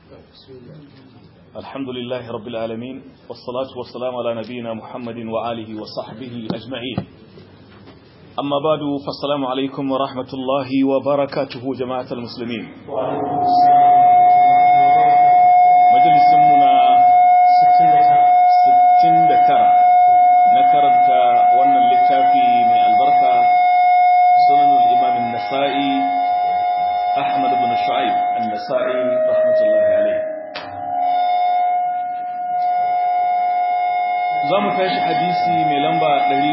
الحمد لله رب العالمين والصلاة والسلام على نبينا محمد وآله وصحبه أجمعين أما بعد فالسلام عليكم ورحمة الله وبركاته جماعة المسلمين مجلس منا ستين دكرة نكرت وانا اللتافي من البركة سنن الإمام النسائي أحمد بن شعيب النسائي رحمة الله عليه za mu tashi hadisi mai lamba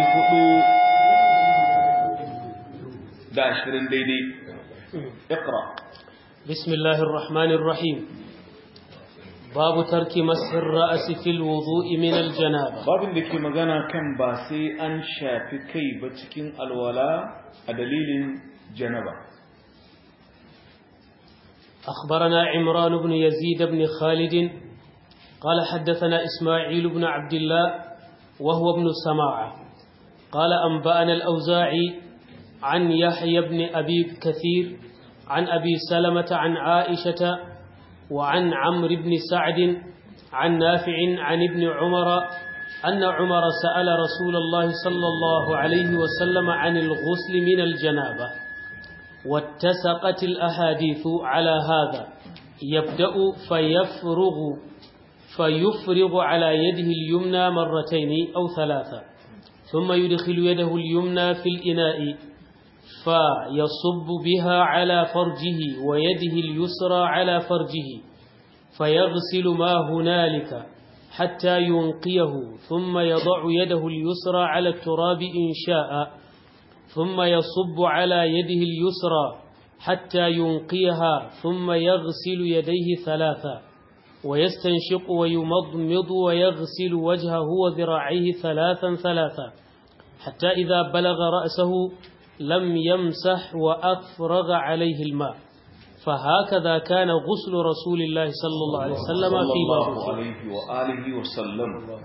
400 da ashirin daidai ikra بسم الله الرحمن الرحيم باب ترك مسح الرأس في الوضوء من الجنابة babin da ke magana kan ba sai an shafi kai ba cikin alwala a dalilin janaba أخبرنا عمران بن يزيد بن خالد قال حدثنا إسماعيل بن عبد الله وهو ابن سماعة قال أنبأنا الأوزاعي عن يحيى بن أبي كثير عن أبي سلمة عن عائشة وعن عمرو بن سعد عن نافع عن ابن عمر أن عمر سأل رسول الله صلى الله عليه وسلم عن الغسل من الجنابة واتسقت الأحاديث على هذا يبدأ فيفرغ فيفرغ على يده اليمنى مرتين أو ثلاثة ثم يدخل يده اليمنى في الإناء فيصب بها على فرجه ويده اليسرى على فرجه فيغسل ما هنالك حتى ينقيه ثم يضع يده اليسرى على التراب إن شاء ثم يصب على يده اليسرى حتى ينقيها ثم يغسل يديه ثلاثا ويستنشق ويمضمض ويغسل وجهه وذراعيه ثلاثا ثلاثا حتى إذا بلغ رأسه لم يمسح وأفرغ عليه الماء فهكذا كان غسل رسول الله صلى الله عليه وسلم في الله بابه عليه وآله وسلم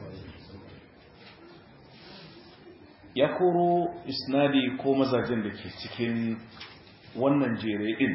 ya koro isnadi ko mazajen da ke cikin wannan jere din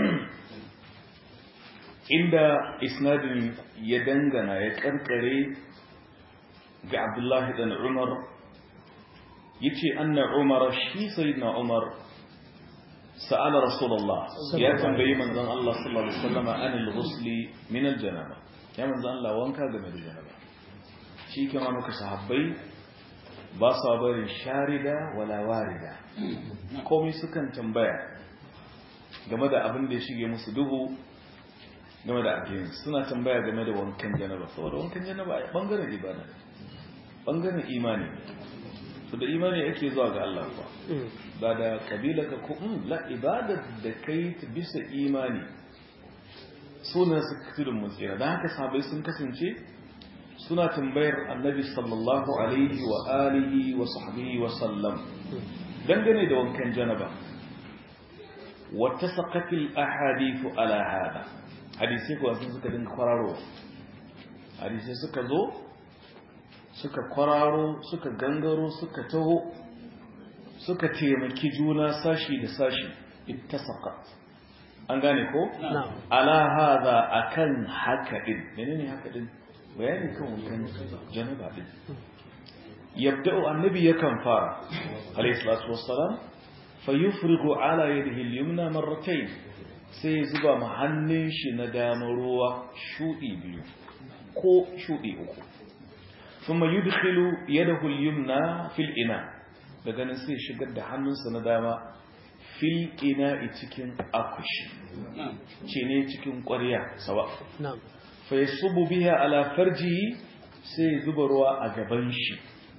inda isnadin ya dangana ya karkare ga abdullahi dan umar yace anna umar shi sayyidina umar sa'ala rasulullah ya tambayi manzon Allah sallallahu alaihi wasallam anil ghusli min al janaba ya manzon Allah wanka game da janaba shi kuma muka sahabbai ba sa barin sharida wala warida komai sukan tambaya game da abin da ya shige musu duhu game da addini suna tambaya game da wankan janaba saboda wankan janaba a bangaren ibada ne bangaren imani ne to da imani yake zuwa ga Allah kuwa ba da kabila ka ko mm, la ibadar da kai ta bisa imani suna su tudun mutsira don haka sabai sun kasance suna tambayar annabi sallallahu alaihi wa alihi wa sahbihi wa sallam dangane da wankan janaba wata saqatil ahadithu ala hada hadisi kuwa sun suka dinga kwararo hadisi suka zo suka kwararo suka gangaro suka taho suka taimaki juna sashi da sashi ittasaqat an gane ko نعم ala hada akan haka din menene haka din bayani kan wankan janaba din yabda'u annabi yakan fara alayhi salatu wassalam fayufrigu ala yadihi al-yumna marratayn sai zuba ma hannun shi na dama ruwa shudi biyu ko shudi uku thumma yudkhilu yadahu al-yumna fil ina daga nan sai shigar da hannunsa na dama fil ina cikin akushi ce ne cikin ƙwarya sawa نعم faisubu biha ala farjihi sai zuba ruwa a gaban shi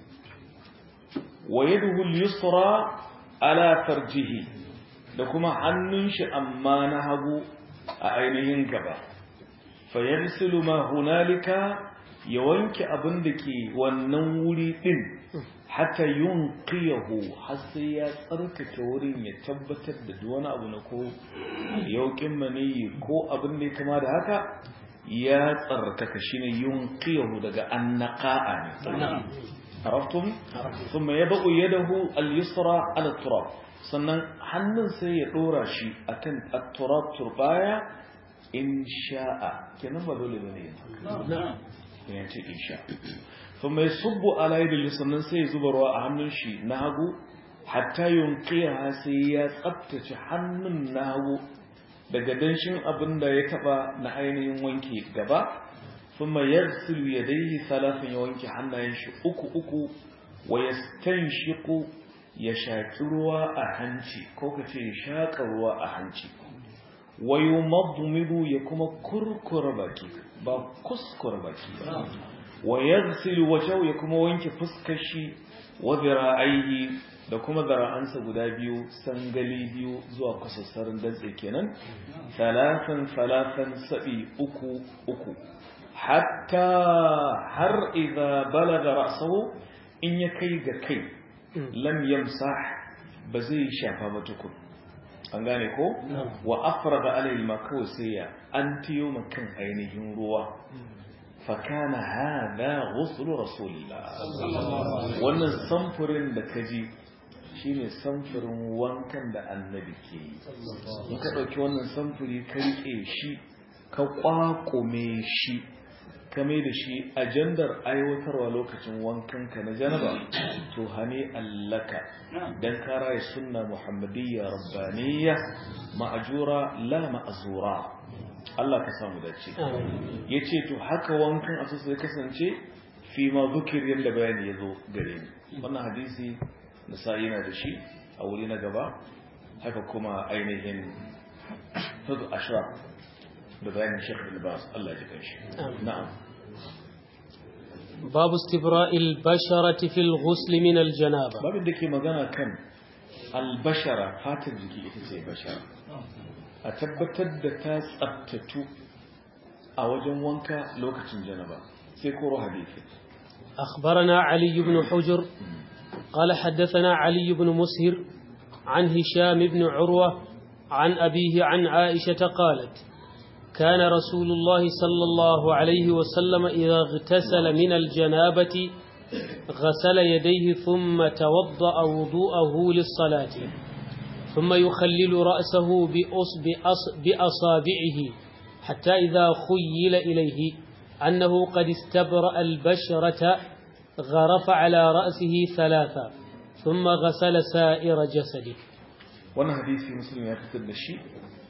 wa yaduhu al-yusra ala farjihi da kuma hannun shi amma na hagu a ainihin gaba fa yarsilu ma hunalika ya wanke abin da ke wannan wuri din hatta yunqiyahu har sai ya tsarkake wurin ya tabbatar da duk wani abu na ko yaukin maniyi ko abin da ya kama da haka ya tsarkaka shine yunqiyahu daga annaqa'a ne عرفتم ثم يضع يده اليسرى على التراب sannan hannun sai ya dora shi akan at-turab turbaya in sha'a kenan ba dole bane yin haka نعم ya ce in sha fa mai subbu ala yadda sannan sai ya zuba ruwa a hannun shi na hagu hatta yunqiha sai ya tsaftace hannun na hagu daga danshin abin da ya taba na ainihin wanke gaba thumma yaghsilu yadayhi thalathan ya wanke hannayen shi uku uku wa yastanshiqu ya shaki ruwa a hanci ko kace ya shaka ruwa a hanci wa yumadmidu ya kuma kurkura baki ba kuskura baki ba wa yaghsilu wajhahu ya kuma wanke fuskar shi wa dhira'aihi da kuma zara'ansa guda biyu sangali biyu zuwa kusassarin dantse kenan salatan salatan sabi uku uku hatta har idza balaga ra'sahu in ya kai ga kai lam yamsah ba zai shafa ba tukun an gane ko wa afrada alayhi ma kawai sai ya an tiyo makan ainihin ruwa fakana hada ghuslu rasulillah wannan samfurin da kaji shine samfurin wankan da annabi ke yi in ka dauki wannan samfuri ka rike shi ka kwakume shi ka mai da shi ajandar aiwatarwa lokacin wankan ka na janaba to hani allaka dan kara ya sunna muhammadiyya rabbaniyya ma'ajura la ma'azura Allah ka samu dace ya ce to haka wankan asusu ya kasance fi ma zukir yadda bayani ya zo gare ni wannan hadisi da sa'i na da shi a wuri na gaba haka kuma ainihin hudu ashra da bayanin shekh bilbas Allah ji kanshi na'am باب استبراء البشرة في الغسل من الجنابة babin da ke magana kan albashara fatar jiki ita ce bashara a tabbatar da ta tsabtatu a wajen wanka lokacin janaba sai koro hadisi أخبرنا علي بن حجر قال حدثنا علي بن مسهر عن هشام بن عروة عن أبيه عن عائشة قالت كان رسول الله صلى الله عليه وسلم إذا اغتسل من الجنابة غسل يديه ثم توضأ وضوءه للصلاة ثم يخلل رأسه بأص بأص بأصابعه حتى إذا خيل إليه أنه قد استبرأ البشرة غرف على رأسه ثلاثا ثم غسل سائر جسده wannan hadisi muslim ya fitar da shi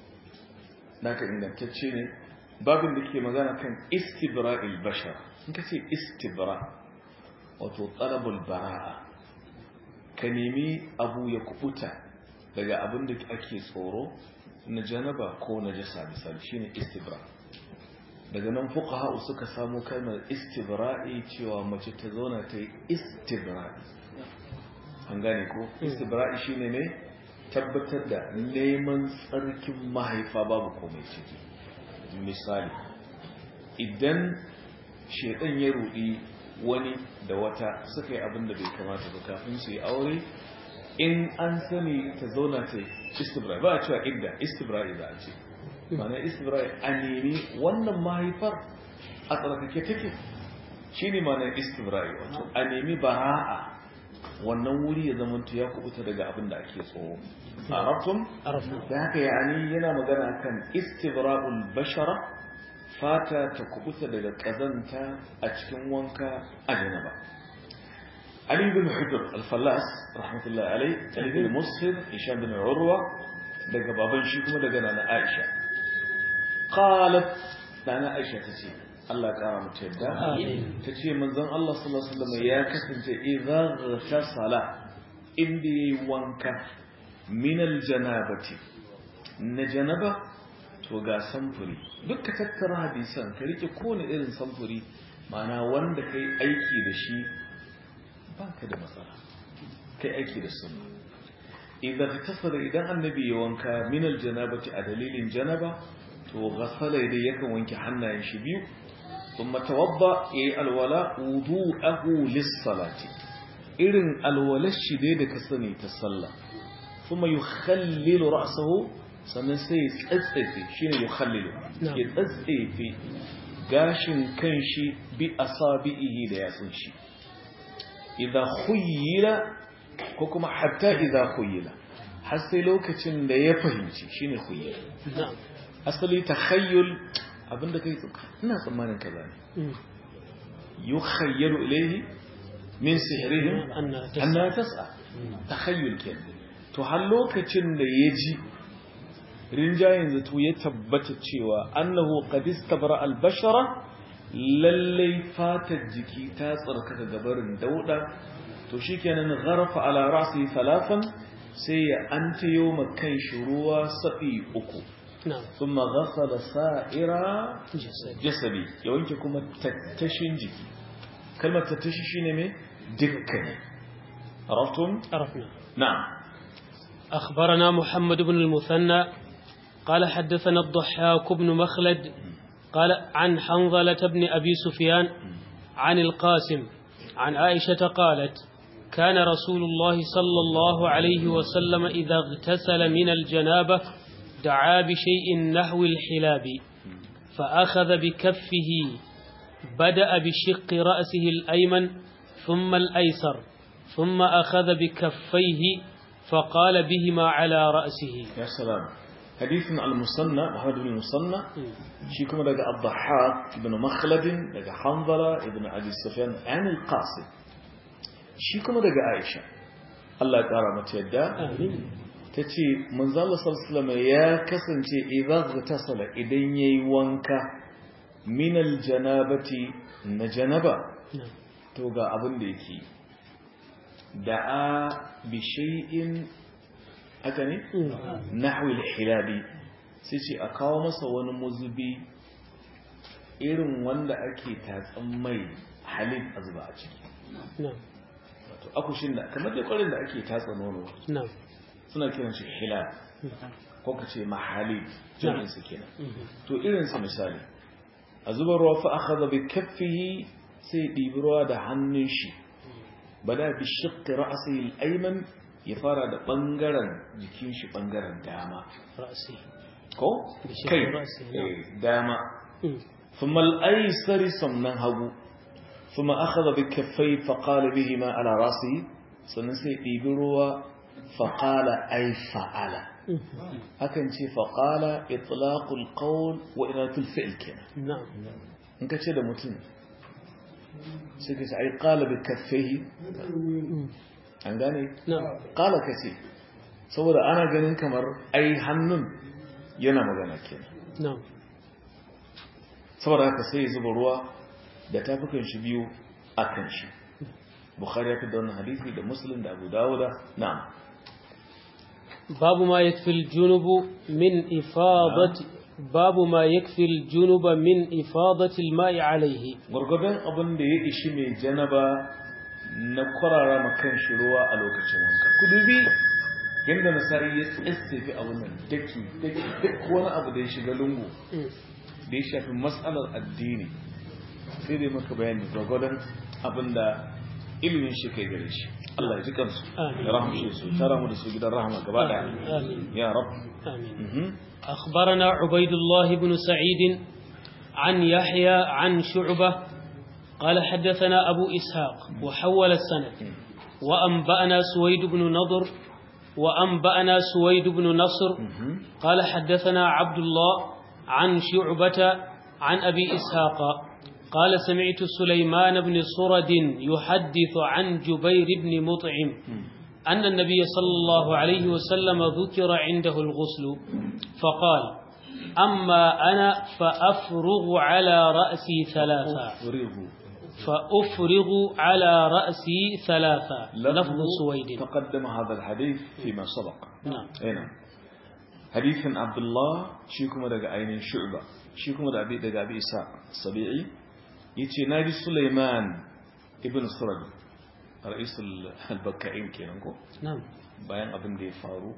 naka ingantacce ne babin da ke magana kan istibra'il bashar in ka ce istibra wato talabul bara'a ka nemi abu ya kubuta daga abin da ake tsoro na janaba ko na jasa misali shine istibra daga nan fuqaha suka samu kalmar istibra'i cewa mace ta zauna ta yi istibra'i an gane ko istibra'i shine ne tabbatar da neman tsarkin mahaifa babu komai ciki misali idan shedan ya rudi wani da wata suka yi abin da bai kamata ba kafin su yi aure in an sani ta zauna ta istibra ba a cewa idda istibra'i za a ce mana istibra'i a nemi wannan mahaifar a tsarkake take shi ne mana istibra'i wato a nemi bara'a wannan wuri ya zama ya kubuta daga abin da ake tsoro a rafin da haka yani yana magana kan istibra'ul bashara fata ta kubuta daga kazanta a cikin wanka a janaba علي بن حجر الفلاس رحمة الله عليه علي بن مصهر هشام بن عروة daga baban shi kuma daga nana Aisha qalat nana Aisha tace Allah kara mata yadda tace manzon Allah sallallahu alaihi wasallam ya kasance idza ghtasala inda yayi wanka min aljanabati na janaba to ga samfuri duk ka tattara hadisan ka rike kowane irin samfuri ma'ana wanda kai aiki da shi baka da matsala kai aiki da sunna idan tasara idan annabi ya wanka min aljanabati a dalilin janaba to ghasala dai yakan wanke hannayen shi biyu thumma tawadda yayi alwala wudu'ahu lis-salati irin alwalar shi dai da ka sani ta sallah thumma yukhallilu ra'sahu sannan sai ya tsatsefe shine yukhallilu ya tsatsefe gashin kanshi bi asabihi da yatsun shi idza khuyila ko kuma hatta idza khuyila har sai lokacin da ya fahimci shine khuyila asali takhayyul abinda kai ina tsammanin kaza ne yukhayyalu ilayhi min sihrihim anna tas'a takhayyul kenan to har lokacin da ya ji rinjayen zato ya tabbata cewa annahu qad istabra al-bashara lallai fatar jiki ta tsarkaka gabarin dauda to shikenan gharfa ala ra'si thalathan sai ya antayo makan shi ruwa sabi uku thumma ghasala sa'ira jasadi ya wanke kuma tattashin jiki kalmar tattashi shine me dukkan عرفتم عرفنا نعم أخبرنا محمد بن المثنى قال حدثنا الضحاك بن مخلد قال عن حنظلة بن أبي سفيان عن القاسم عن عائشة قالت كان رسول الله صلى الله عليه وسلم إذا اغتسل من الجنابة دعا بشيء نحو الحلاب فأخذ بكفه بدأ بشق رأسه الأيمن ثم الأيسر ثم أخذ بكفيه فقال بهما على رأسه يا سلام حديث المصنع محمد بن المصنع شيكم لقى الضحاك بن مخلد لقى حنظلة ابن أبي سفيان عن القاسم شيكم لقى عائشة الله تعالى متيدا tace manzo Allah sallallahu alaihi wasallam ya kasance idza ghatasala idan yayi wanka min aljanabati na janaba to ga abin da yake da'a bi shay'in haka ne nahwi al-hilabi sai ce a kawo masa wani muzubi irin wanda ake tatsan mai halin a zuba a ciki wato akushin da kamar da kwarin da ake tatsa nono suna kiran shi hilab ko ka ce mahalib jami'in su kenan to irin su misali a zuba ruwa fa akhadha bi kaffihi sai ɗibi ruwa da hannun shi bada bi shiqqi ra'sihi al-ayman ya fara da bangaren jikin shi bangaren dama ra'si ko kai dama thumma al-aysar sannan hagu thumma akhadha bi kaffai fa qala bihima ala ra'sihi sannan sai ɗibi ruwa fa qala ay fa'ala hakan ce fa qala itlaqul qawl wa iratul fi'l kenan na'am in ka ce da mutum sai ka ce ai qala bi kaffaihi an gane qala ka ce saboda ana ganin kamar ai hannun yana magana kenan saboda haka sai ya zuba ruwa da tafukan shi biyu akan shi bukhari ya fi da wannan hadisi da muslim da abu dawuda na'am babu ma yakfi al-junub min ifadati babu ma yakfi al-junub min ifadati al-ma'i alayhi gurgurdan abin da ya ishi mai janaba na kwarara makan shi ruwa a lokacin wanka ku dubi yadda nasari ya tsaye a wannan daki daki duk wani abu da ya shiga lungu da ya shafi matsalar addini sai dai maka bayani gurgurdan abin da ilimin shi kai gare shi Allah ya ji kansu ya rahamshe su tara mu da su gidan rahama gaba daya ya rab آمين أخبرنا عبيد الله بن سعيد عن يحيى عن شعبة قال حدثنا أبو إسحاق وحول السند وأنبأنا سويد بن نضر وأنبأنا سويد بن نصر قال حدثنا عبد الله عن شعبة عن أبي إسحاق قال سمعت سليمان بن صرد يحدث عن جبير بن مطعم أن النبي صلى الله عليه وسلم ذكر عنده الغسل فقال أما أنا فأفرغ على رأسي ثلاثة فأفرغ على رأسي ثلاثة لفظ سويد تقدم هذا الحديث فيما سبق نعم هنا حديث عبد الله شيكم دقى عين شعبة شيكم دقى أبي دقى أبي إساء السبيعي يتي نادي سليمان ابن سرد رئيس البكائين كينكو نعم bayan abin da ya faru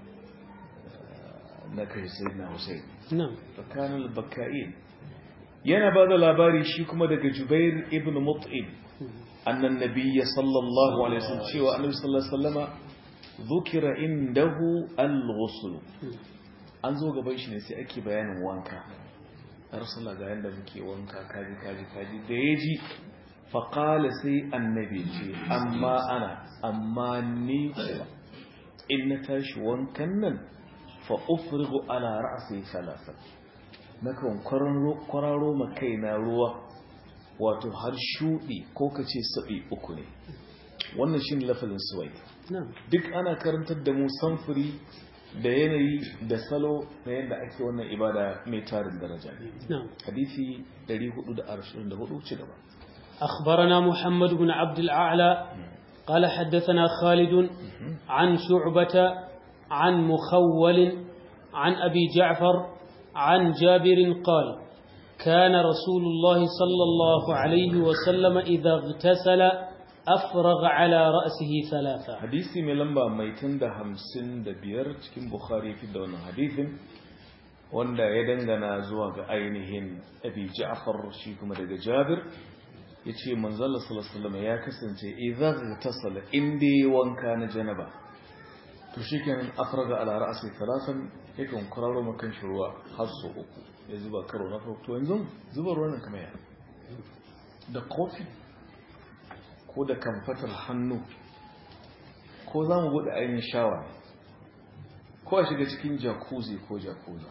na kai sayyidina Hussein نعم tsakanin al-bakka'in yana ba da labari shi kuma daga Jubair ibn Mut'im annan nabiyya sallallahu alaihi wasallam cewa annabi sallallahu alaihi wasallama dhukira indahu al-ghusl an zo gaban shi ne sai ake bayanin wanka rasulullah ga yanda muke wanka kaji kaji kaji da yaji faƙala sai annabi ce amma ana amma ni kuwa in na tashi wankan nan fa ufrigu ala ra'si salasan nakan kwararo ma kaina ruwa wato har shudi ko kace sabi uku ne wannan shine lafazin suwai duk ana karantar da mu samfuri da yanayi da salo na yadda ake wannan ibada mai tarin daraja ne hadisi 424 ci gaba أخبرنا محمد بن عبد الأعلى قال حدثنا خالد عن شعبة عن مخول عن أبي جعفر عن جابر قال كان رسول الله صلى الله عليه وسلم إذا اغتسل أفرغ على رأسه ثلاثة حديثي من لمبا ميتن ده همسن ده بير cikin Bukhari fi da wannan hadisin wanda ya dangana zuwa ga ainihin Abi Ja'far shi kuma daga Jabir yace manzo Allah sallallahu alaihi wasallam ya kasance idza tasala inda wanka na janaba to shikenan afraga ala ra'si thalathan yakan kuraro makan shi ruwa har so uku ya zuba karo na farko to yanzu zuba ruwan kamar ya da kofi ko da kamfatar hannu ko za mu buɗe ainihin shawa ko a shiga cikin jacuzzi ko jacuzza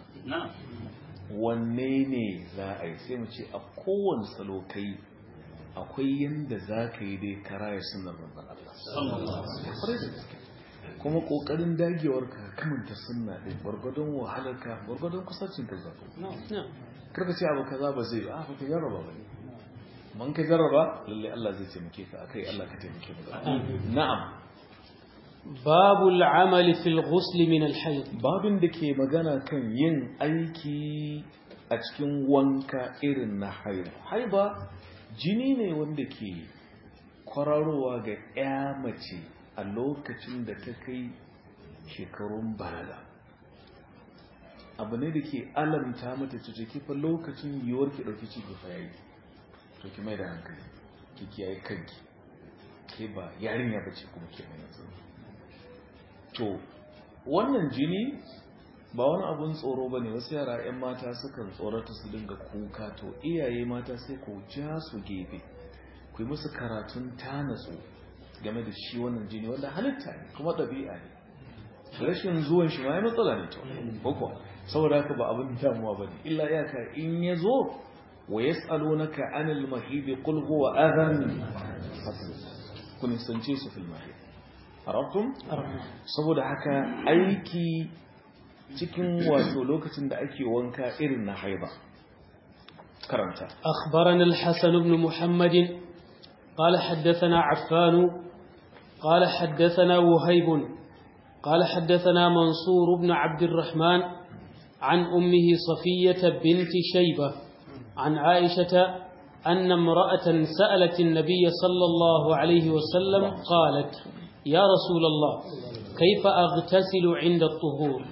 wanne ne za a yi sai mu ce a kowane salo kai akwai yadda za ka yi dai kara ya sunan ranzan Allah kuma ƙoƙarin dagewar ka kamanta sunna ɗin gwargwadon wahalarka gwargwadon kusacin ka zafi karka ce abu kaza ba zai ba ka jarraba ba ne man ka jarraba lalle Allah zai taimake ka akai Allah ka taimake mu na'am babul amali fil ghusl min al hayd babin da ke magana kan yin aiki a cikin wanka irin na haiba haiba jini ne wanda ke kwararowa ga ya mace a lokacin da ta kai shekarun balaga abu ne da ke alamta mata ciki fa lokacin yiwuwar ki ɗauki ciki fa yayi to ki mai da hankali ki kiyaye kanki ke ba yarinya bace kuma ke mai yanzu to wannan jini ba wani abun tsoro bane wasu yara 'yan mata sukan tsorata su dinga kuka to iyaye mata sai ku ja su gefe ku yi musu karatun tanatsu game da shi wannan jini wanda halitta ne kuma ɗabi'a ne rashin zuwan shi ma ya matsala ne to ko saboda haka ba abin damuwa bane illa iyaka in ya zo ويسألونك عن المحيض قل هو أذن kun sance su fil mahid arabtum saboda haka aiki cikin wato lokacin da ake wanka irin na haiba karanta أخبرنا الحسن بن محمد قال حدثنا عفان قال حدثنا وهيب قال حدثنا منصور بن عبد الرحمن عن أمه صفية بنت شيبة عن عائشة أن امرأة سألت النبي صلى الله عليه وسلم قالت يا رسول الله كيف أغتسل عند الطهور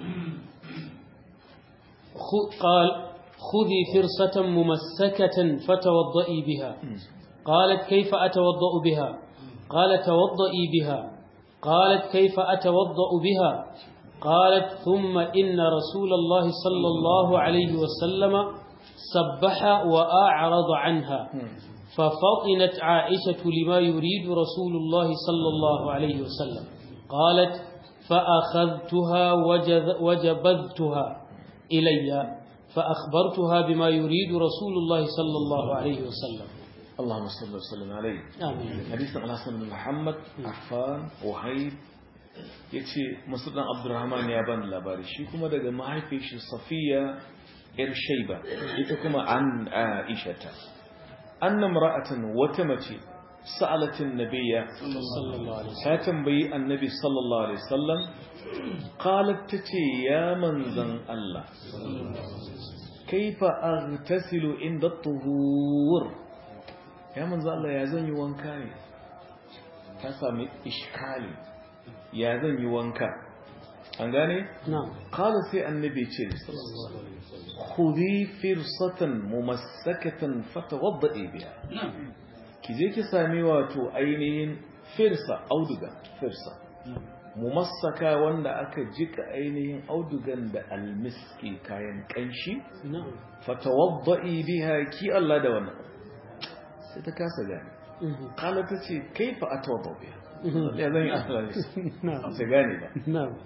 قال خذي فرصة ممسكة فتوضئي بها قالت كيف أتوضأ بها قال توضئي بها قالت كيف أتوضأ بها قالت ثم إن رسول الله صلى الله عليه وسلم سبح وأعرض عنها ففطنت عائشة لما يريد رسول الله صلى الله عليه وسلم قالت فأخذتها وجبذتها إلي فأخبرتها بما يريد رسول الله صلى الله عليه وسلم اللهم صل وسلم عليه آمين حديث عن حسن بن محمد عفان وهيب yace musulman abdurrahman ya bani labari shi kuma daga mahaifin shi safiya yar shaiba ita kuma an aishata annam ra'atan wata mace sa'alatin nabiyya sallallahu alaihi ta tambayi annabi sallallahu alaihi wasallam qalat tace ya manzan Allah kaifa aghtasilu inda tuhur ya manzan Allah ya zan yi wanka ne ta sami iskali ya zan yi wanka an gane نعم qala sai annabi ce khudhi firsatan mumassakatan fatawaddi biha ki je ki sami wato ainihin firsa auduga firsa mumassaka wanda aka jika ainihin audugan da almiski kayan kanshi نعم fatawaddi biha ki Allah da wannan sai ta kasa gane مهم. kala ta ce kaifa atawadda biha ya zan yi Allah ne نعم ta gane ba نعم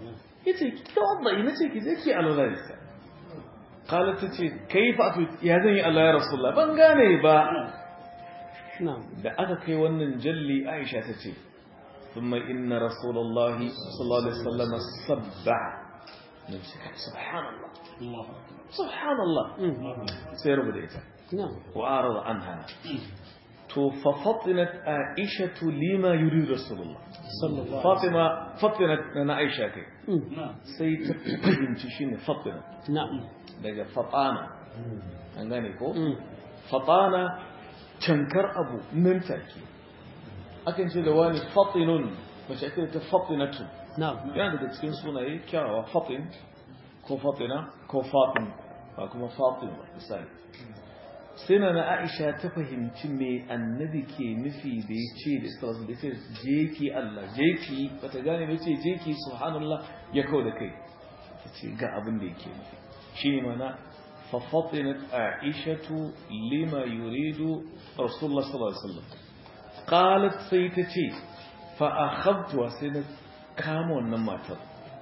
yace ki tawadda nace ki je ki alwala da qalat tace kaifa atu ya zan yi Allah ya rasulullah ban gane ba na'am da aka kai wannan jalli Aisha tace thumma inna rasulullahi sallallahu alaihi wasallam sabba nace subhanallah subhanallah sai rubuta ita na'am wa arada anha to fa fatinat Aisha lima yurid rasulullah sallallahu Fatima fatinat na Aisha kai Mm. sai ta fahimci shine fatina na'am daga fatana an gane ko Mm. fatana cankar abu nan take akan ce da wani fatinun mace ake ta fatinatu na'am yana daga cikin sunaye kyawawa fatin ko fatina ko fatin ba kuma fatin ba misali sai na na aisha ta fahimci me annabi ke nufi da ya ce da isra da ce je ki Allah je ki bata gane ba ce je ki subhanallah ya kau da kai ta ce ga abin da yake nufi shi ne mana ففطنت عائشة لما يريد رسول الله صلى الله عليه وسلم قالت سيتتي فأخذتها سنة كامو النماتر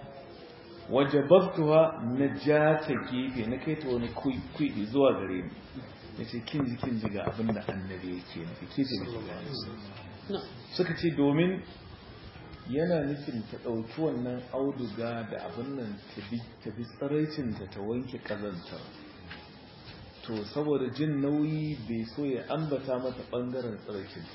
وجببتها نجاة كيفي نكيت وني كوي كوي زوا غريم yace kin ji kin ji ga abin da annabi yake nufi ke ce na'am suka ce domin yana nufin ta ɗauki wannan auduga da abin nan ta bi ta bi tsaraicinta ta wanke ƙazantar to saboda jin nauyi bai so ya ambata mata ɓangaren tsaraicinta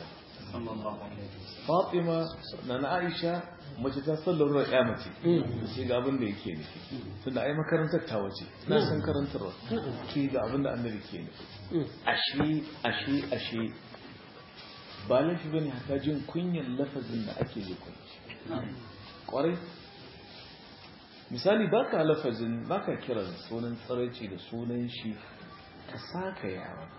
fatima na na aisha mace ta sallar ya mace da ce ga abin da yake nufi tunda ai makarantar ta wace na san karantarwa ke ga abin da annabi ke nufi Mm. ashe ashe ashe ba laifi bane haka jin kunyan lafazin da ake ji kunci kwarai misali baka lafazin baka kiran sunan tsaraici da sunan shi ka saka yawa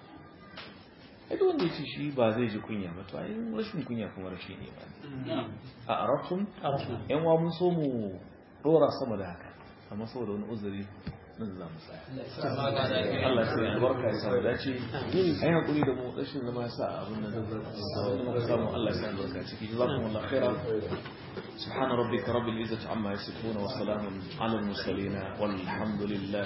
ai wanda ya ce shi ba zai ji kunya ba to ai rashin kunya kuma rashi ne ba a arabtun arafna yan wa mun so mu dora sama da haka amma saboda wani uzuri nan za mu tsaya Allah sai ya albarka ya samu dace ai hakuri da mu rashin zama ya sa abin da zai muka samu Allah ya sa albarka ciki jazakumullahu khairan سبحان ربك رب العزة عما يصفون وسلام على المرسلين والحمد لله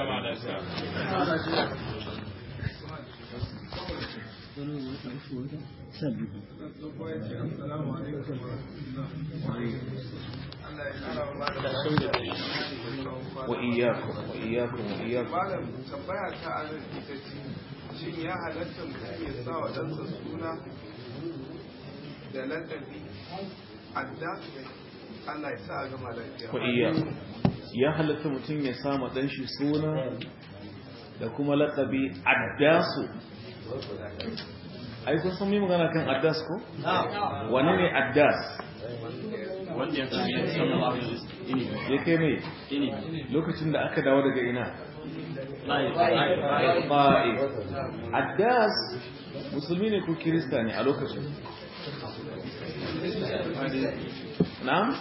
وإياكم وإياكم وإياكم malam tambaya ta a nan ita ce shin ya halatta mutum ya sa wa ɗansa suna da lakabi adda Allah ya sa a gama lafiya وإياكم ya halatta mutum ya sama ɗan shi suna da kuma laƙabi addasu ai kun san mai magana kan addas ko? wane ne addas? ya kai mai lokacin da aka dawo daga ina ba'i addas musulmi ne ko kirista ne a lokacin na?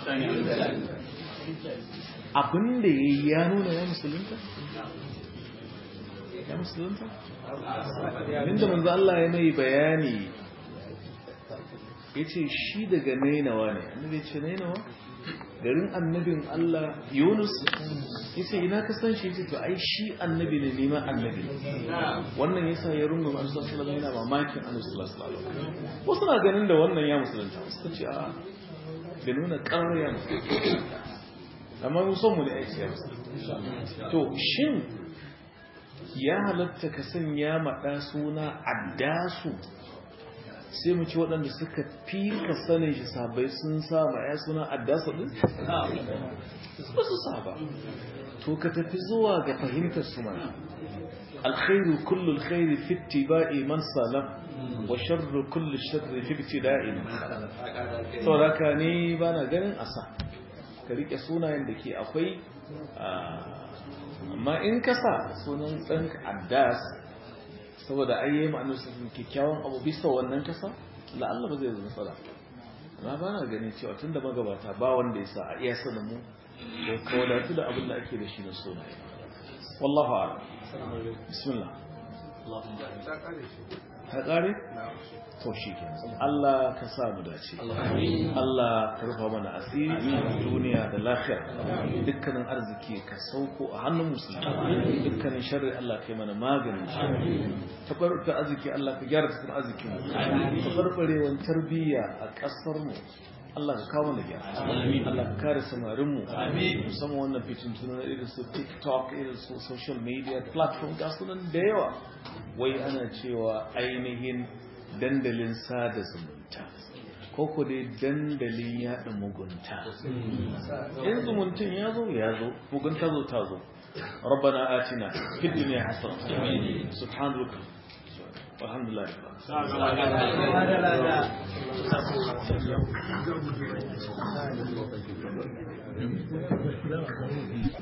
abin da ya yi ya nuna ya musulunta? ya musulunta? inda manzo Allah ya mai bayani ya ce shi daga nainawa ne annabi ya ce nainawa garin annabin Allah Yunus ya ce ina ka san shi ya ce to ai shi annabi ne neman annabi ne wannan yasa ya rungu Annabi sallallahu alaihi wasallam yana mamakin Annabi sallallahu alaihi wasallam wasu na ganin da wannan ya musulunta suka ce a bai nuna karar ya musulunta amma mun son mu da aiki ya musulunta to shin ya halatta ka sanya maɗa suna addasu sai mu ci waɗanda suka fi ka sanin shi sabai sun sa ma ya suna addasu ɗin? ba su saba to ka tafi zuwa ga fahimtar su mana alkhairu kullu alkhairi fi ittiba'i man salam wa sharru kullu sharri fi ibtida'i man salam saboda ka ni bana ganin asa ka rike sunayen da ke akwai amma in ka sa sunan ɗan addas saboda ayyayi ma'anar su kyakkyawan abu bisa wannan kasa la'alla ba zai zama matsala amma ba na ganin cewa tun da magabata ba wanda ya sa a iya sanin mu ko kawadatu da abin da ake da shi na sunaye wallahu a'lam bismillah ta kare shi ta ƙare? na to shi ke Allah ka sa mu dace Allah ka rufa mana asiri duniya da lafiya dukkanin arziki ka sauko a hannun musulmi dukkanin sharri Allah ka yi mana maganin shi tabarruka arziki Allah ka gyara tattalin arzikin mu tabarbarewan tarbiyya a ƙasar mu Allah ka kawo mana gyara Allah ka kare samarin mu musamman wannan fitin tunan irin su TikTok irin su social media platform ga sunan da yawa wai ana cewa ainihin dandalin sada zumunta ko ko dai dandalin yaɗa mugunta in zumuntun ya zo ya zo mugunta zo ta zo ربنا آتنا في الدنيا حسنة سبحانك والحمد لله رب العالمين.